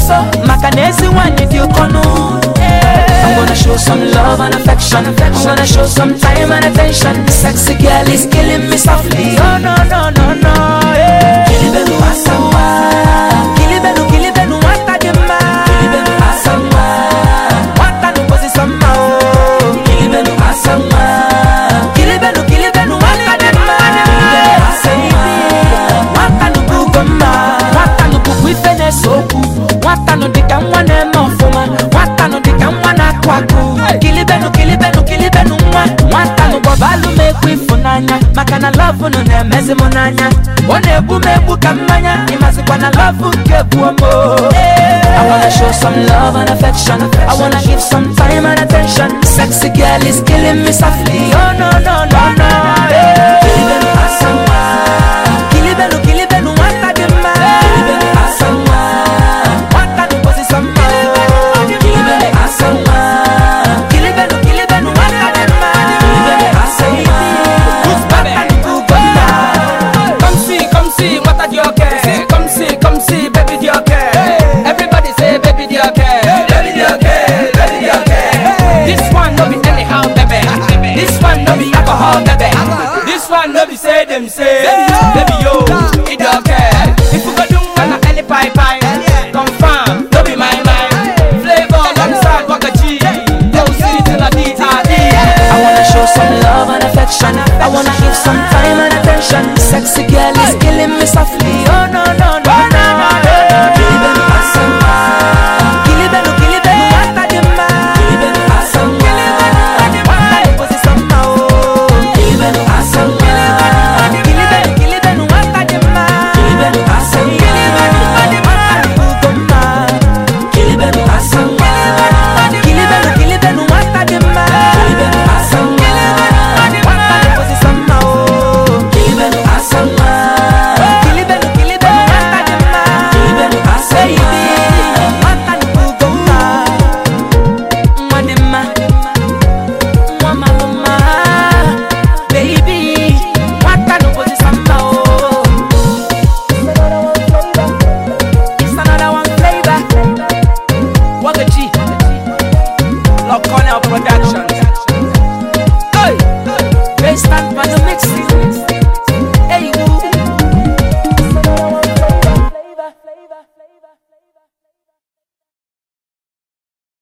nso maka na ezi nwanyị dị ụkọnụ I'm gonna show some love and affection. I'm gonna show some time and attention. The sexy girl is killing me softly. Oh no no no no. Yeah. Kilibelu asamba. Kilibelu kilibelu wata jema. Kilibelu asamba. Wata nukosi sama oh. Kilibelu asamba. Kilibelu kilibelu wata jema. Kilibelu asamba. Wata nubugoma. Wata nububu ife na-esokwu. Wata nu dịka nwa na-eme ọfụma. Wata nu dịka nwa na-akụ akụ. Kilibenu kilibenu kilibenu nwa. Nwata nu bọbalụ m ekwu ịfụnanya. Maka na lọvụ nu na-emezi m n'anya. Ọ na-egbu m egbu ka mmanya. Ịmazikwa na lọvụ nke bụ omo. I wanna show some love and affection. I wanna give some time and attention. Sexy girl is killing me softly. Oh no no no no. Yeah.